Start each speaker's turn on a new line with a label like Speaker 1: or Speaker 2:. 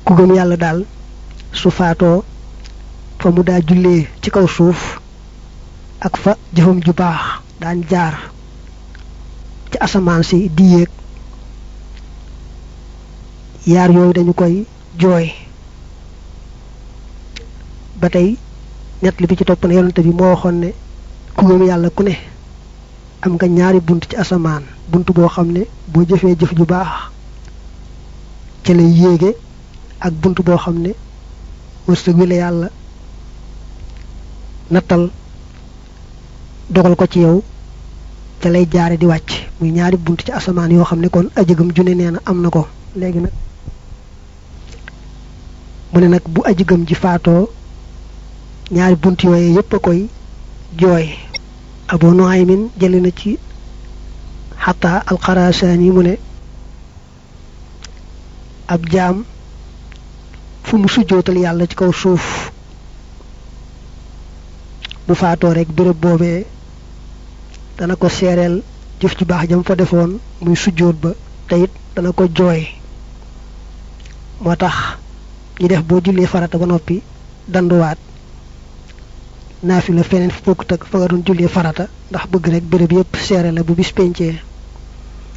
Speaker 1: ku gëm yàlla daal su faatoo fa mu daa jullee ci kaw suuf ak fa jëfam ju baax daan jaar ci asamaan si di yéeg yaar yooyu dañu koy jooy ba tey ñett li bi ci topp ne yonante bi moo waxoon ne ku gëm yàlla ku ne am nga ñaari bunt ci asamaan bunt boo xam ne boo jëfee jëf ju baax ca lay yéege ak bunt boo xam ne wërsëg wi la yàlla nattal dogal ko ci yow ca lay jaare di wàcc muy ñaari bunt ci asamaan yoo xam ne kon ajëgam june nee na am na ko léegi nag mu ne nag bu ajëgam ji faatoo ñaari bunt yooyu yépp a koy jooy abu nuaymin jëli na ci xataa alxarasaan mu ne ab jaam fu mu sujjootal yàlla ci kaw suuf bu faatoo rek béréb boobee dana ko seereel jëf ju baax jam fa defoon muy sujjoot ba te it dana ko jooy moo tax ñi def boo jullee farata ba noppi danduwaat naafila feneen fu bokkut ak fa nga doon jullee farata ndax bëgg rek béréb yépp seere la bu bis pencee